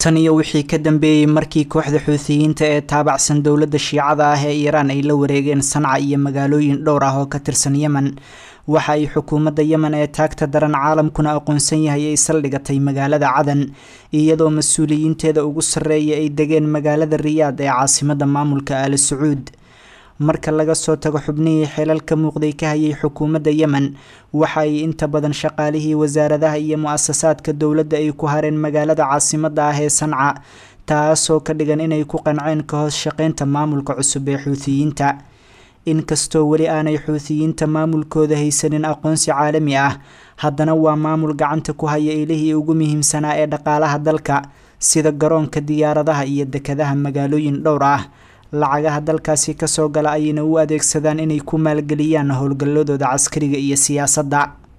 tan iyo wixii ka dambeeyey markii kooxda xuutiyiinta ee taabacsan dowladda shiicada ah ee iiraan ay la wareegeen sanca iyo magaalooyin dhowr ah oo ka tirsan yemen waxa ay xukuumadda yemen ee taagta daran caalamkuna aqoonsan yahay ay saldhigatay magaalada cadan iyadoo mas-uuliyiinteeda ugu sarreeya ay degeen magaalada riyaad ee caasimadda maamulka aali sacuud marka laga soo tago xubnihii xilal ka muuqday ka hayay xukuumadda yemen waxa ay inta badan shaqaalihii wasaaradaha iyo mu-asasaadka dowladda ay ku hareen magaalada caasimadda ah ee sanca taasoo ka dhigan inay ku qanceen ka hoos shaqeynta maamulka cusub ee xuutiyiinta inkastoo weli aanay xuutiyiinta maamulkooda haysanin aqoonsi caalami ah haddana waa maamul gacanta ku haya ilihii ugu muhiimsanaa ee dhaqaalaha dalka sida garoonka diyaaradaha iyo dekadaha magaalooyin dhowr ah lacagaha dalkaasi kasoo gala ayayna u adeegsadaan inay ku maalgeliyaan howlgalladooda caskariga iyo siyaasadda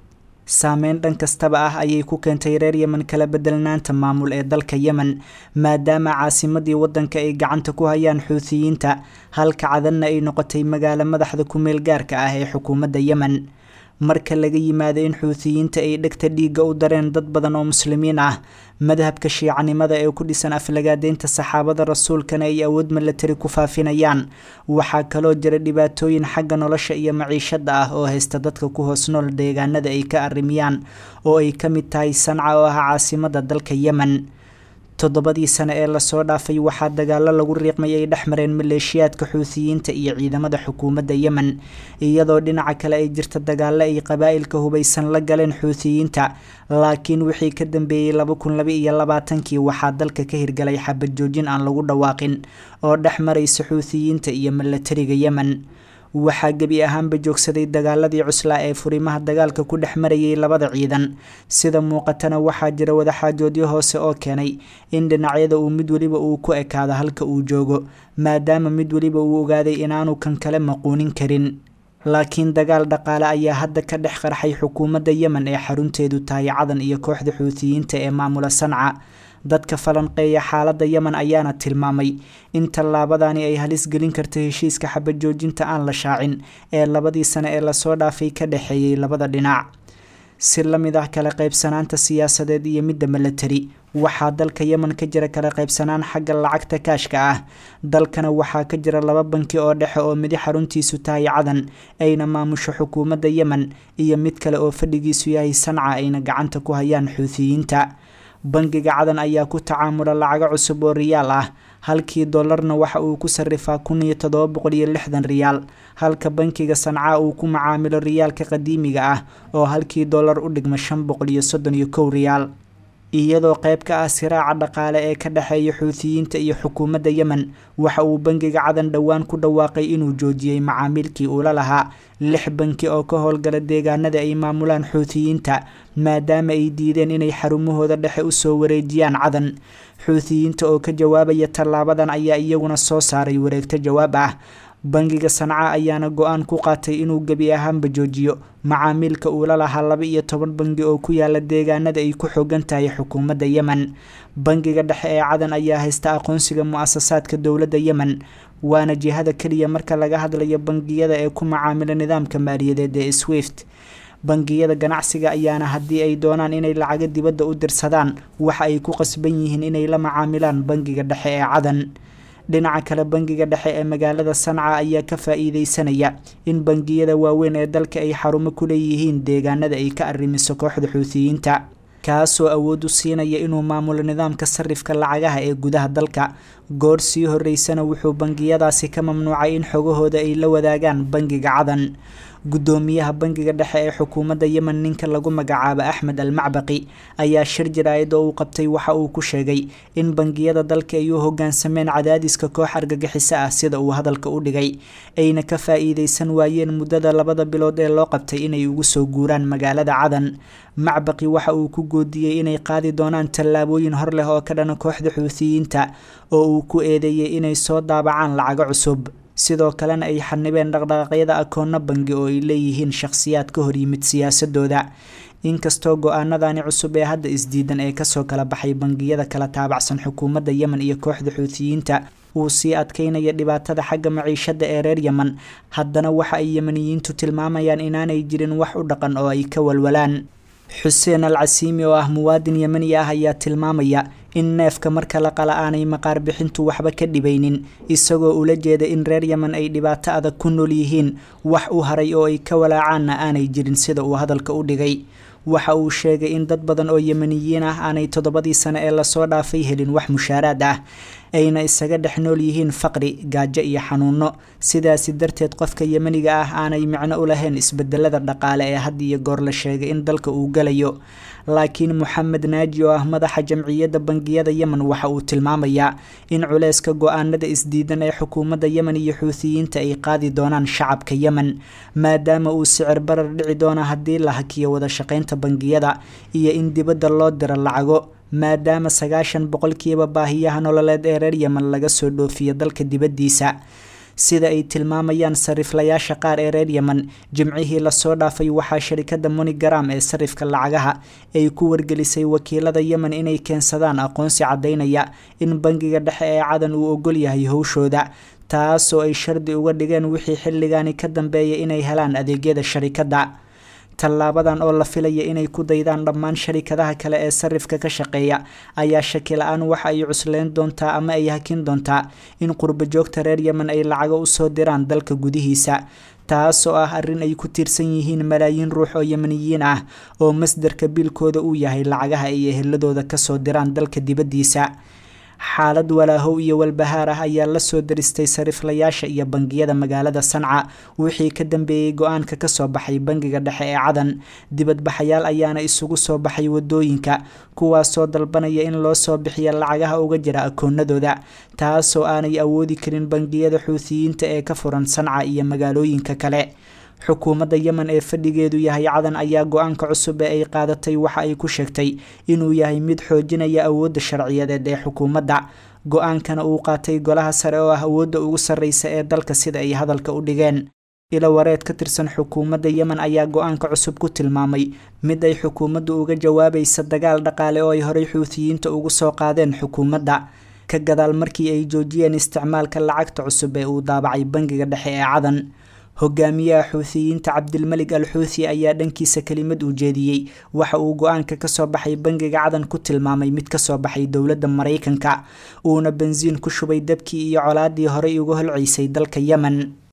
saameyn dhan kastaba ah ayay ku keentay reer yemen kala bedelnaanta maamul ee dalka yemen maadaama caasimadii waddanka ay gacanta ku hayaan xuutiyiinta halka cadanna ay noqotay magaalo madaxda ku-meel gaarka ah ee xukuumadda yemen marka laga yimaado in xuutiyiinta ay dhegta dhiigga u dareen dad badan oo muslimiin ah madhabka shiicanimada ee ku dhisan aflagaadeynta saxaabada rasuulkana ay awood milatari ku faafinayaan waxaa kaloo jira dhibaatooyin xagga nolosha iyo maciishada ah oo haysta dadka ku hoos nool deegaanada ay ka arrimiyaan oo ay ka mid tahay sanca oo ah caasimada dalka yemen toddobadii sane ee lasoo dhaafay waxaa dagaalo lagu riiqmay ay dhex mareen maleeshiyaadka xuutiyiinta iyo ciidamada xukuumadda yemen iyadoo dhinaca kale ay jirta dagaalo ay qabaa'ilka hubaysan la galeen xuutiyiinta laakiin wixii ka dambeeyey laba kun laba iyo labaatankii waxaa dalka ka hirgalay xabad joojin aan lagu dhawaaqin oo dhex maraysa xuutiyiinta iyo milatariga yemen waxaa gebi ahaanba joogsaday dagaaladii cuslaa ee furimaha dagaalka ku dhex marayay labada ciidan sida muuqatana waxaa jira wadaxaajoodyo hoose oo keenay in dhinacyada uu mid weliba uu ku ekaado halka uu joogo maadaama mid weliba uu ogaaday inaanu kan kale maquunin karin laakiin dagaal dhaqaale ayaa hadda ka dhex qarxay xukuumadda yemen ee xarunteedu tahay cadan iyo kooxda xuutiyiinta ee maamula sanca dadka falanqeeya xaaladda yemen ayaana tilmaamay in tallaabadani ay halis gelin karto heshiiska xabad joojinta aan la shaacin ee labadii sane ee lasoo dhaafay ka dhexeeyey labada dhinac si la mid ah kala qaybsanaanta siyaasadeed iyo midda milatari waxaa dalka yemen ka jira kala qaybsanaan xagga lacagta kaashka ah dalkana waxaa ka jira laba banki oo dhexe oo midi xaruntiisu tahay cadan ayna maamusho xukuumadda yemen iyo mid kale oo fadhigiisu yahay sanca ayna gacanta ku hayaan xuutiyiinta bangiga cadan ayaa ku tacaamula lacago cusub oo riyaal ah halkii dollarna waxa uu ku sarifaa kun iyo todoba boqol iyo lixdan riyaal halka bankiga sancaa uu ku macaamilo riyaalka qadiimiga ah oo halkii dollar u dhigma shan boqol iyo soddon iyo kow riyaal iyadoo qayb ka ah siraaca dhaqaale ee ka dhexeeya xuutiyiinta iyo xukuumadda yemen waxa uu bangiga cadan dhowaan ku dhawaaqay inuu joojiyey macaamiilkii uula lahaa lix banki oo ka howlgala deegaanada ay maamulaan xuutiyiinta maadaama ay diideen inay xarumahooda dhexe usoo wareejiyaan cadan xuutiyiinta oo ka jawaabaya tallaabadan ayaa iyaguna soo saaray wareegto jawaab ah bangiga sanca ayaana go-aan ku qaatay inuu gebi ahaanba joojiyo macaamiilka uula lahaa laba iyo toban bangi oo ku yaala deegaanada ay ku xoogan tahay xukuumadda yemen bangiga dhexe ee cadan ayaa haysta aqoonsiga mu-asasaadka dowladda yemen waana jihada keliya marka laga hadlayo bangiyada ee ku macaamila nidaamka maaliyadeed ee swift bangiyada ganacsiga ayaana haddii ay doonaan inay lacago dibadda u dirsadaan waxa ay ku qasban yihiin inay la macaamilaan bangiga dhexe ee cadan dhinaca kale bangiga dhexe ee magaalada sanca ayaa ka faa-iideysanaya in bangiyada waaweyn ee dalka ay xarumo ku leeyihiin deegaanada ay ka arrimiso kooxda xuutiyiinta kaasoo awood u siinaya inuu maamulo nidaamka sarifka lacagaha ee gudaha dalka goor sii horeysana wuxuu bangiyadaasi ka mamnuucay in xogahooda ay la wadaagaan bangiga cadan guddoomiyaha bangiga dhexe ee xukuumadda yemen ninka lagu magacaabo axmed al macbaqi ayaa shir jaraa'id oo uu qabtay waxa uu ku sheegay in bangiyada dalka ay u hogaansameen cadaadiska koox argagixiso ah sida uu hadalka u dhigay ayna ka faa-iideysan waayeen muddada labada bilood ee loo qabtay inay ugu soo guuraan magaalada cadan macbaqi waxa uu ku goodiyey inay qaadi doonaan tallaabooyin hor leh oo ka dhana kooxda xuutiyiinta oo uu ku eedeeyey inay soo daabacaan lacago cusub sidoo kalena ay xanibeen dhaqdhaqaaqyada akoonno bangi oo ay leeyihiin shakhsiyaad ka hor yimid siyaasadooda inkastoo go-aanadani cusub ee hadda isdiidan ee kasoo kala baxay bangiyada kala taabacsan xukuumadda yemen iyo kooxda xuutiyiinta uu sii adkeynaya dhibaatada xagga maciishada ee reer yemen haddana waxa ay yemeniyiintu tilmaamayaan inaanay jirin wax u dhaqan oo ay ka walwalaan xuseen al casiimi oo ah muwaadin yemeni ah ayaa tilmaamaya in neefka marka la qala aanay maqaar bixintu waxba ka dhibaynin isagoo ula jeeda in reer yemen ay dhibaato adag ku nool yihiin wax u haray oo ay ka walaacaanna aanay jirin sida uu hadalka u dhigay waxa uu sheegay in dad badan oo yemeniyiin ah aanay toddobadii sane ee lasoo dhaafay helin wax mushaaraad ah ayna isaga dhex nool yihiin faqri gaajo iyo xanuuno sidaasi darteed qofka yemeniga ah aanay micno u lahayn isbedelada dhaqaale ee had iyo goor la sheegay in dalka uu galayo laakiin moxamed naaji oo ah madaxa jamciyadda bangiyada yemen waxa uu tilmaamayaa in culeyska go-aanada isdiidan ee xukuumadda yemen iyo xuutiyiinta ay qaadi doonaan shacabka yemen maadaama uu sicir barar dhici doono haddii la hakiyo wada shaqaynta bangiyada iyo in dibadda loo diro lacago maadaama sagaashan boqolkiiba baahiyaha nololeed ee reer yemen laga soo dhoofiyo dalka dibaddiisa sida ay tilmaamayaan sariflayaasha qaar ee reer yemen jimcihii lasoo dhaafay waxaa sharikada monigaram ee sarifka lacagaha ay ku wargelisay wakiilada yemen inay keensadaan aqoonsi caddaynaya in bangiga dhexe ee cadan uu ogol yahay howshooda taasoo ay shardi uga dhigeen wixii xilligaani ka dambeeya inay helaan adeegyada sharikadda tallaabadan oo la filaya inay ku daydaan dhammaan sharikadaha kale ee sarifka ka shaqeeya ayaa shaki la-aan waxa ay cusleyn doontaa ama ay hakin doontaa in qurbo joogta reer yemen ay lacago usoo diraan dalka gudihiisa taas oo ah arrin ay ku tiirsan yihiin malaayiin ruux oo yemeniyiin ah oo masdarka biilkooda uu yahay lacagaha ay eheladooda kasoo diraan dalka dibaddiisa xaalad walaahow iyo walbahaar ah ayaa lasoo daristay sariflayaasha iyo bangiyada magaalada sanca wixii ka dambeeyey go-aanka kasoo baxay bangiga dhexe ee cadan dibadbaxayaal ayaana isugu soo baxay wadooyinka kuwaasoo dalbanaya in loo soo bixiya lacagaha uga jira akoonadooda taasoo aanay awoodi karin bangiyada xuutiyiinta ee ka furan sanca iyo magaalooyinka kale xukuumadda yemen ee fadhigeedu yahay cadan ayaa go-aanka cusub ee ay qaadatay waxa ay ku sheegtay inuu yahay mid xoojinaya awoodda sharciyadeed ee xukuumadda go-aankana uu qaatay golaha sare oo ah awoodda ugu sarreysa ee dalka sida ay hadalka u dhigeen ilo wareed ka tirsan xukuumadda yemen ayaa go-aanka cusub ku tilmaamay mid ay xukuumaddu uga jawaabaysa dagaal dhaqaale oo ay horey xuutiyiinta ugu soo qaadeen xukuumadda ka gadaal markii ay joojiyeen isticmaalka lacagta cusub ee uu daabacay bangiga dhexe ee cadan hogaamiyaha xuutiyiinta cabdilmelig al xuuthi ayaa dhankiisa kelimad uu jeediyey waxa uu go-aanka kasoo baxay bangiga cadan ku tilmaamay mid kasoo baxay dowladda maraykanka uuna bensiin ku shubay dabkii iyo colaadii horey uga holceysay dalka yemen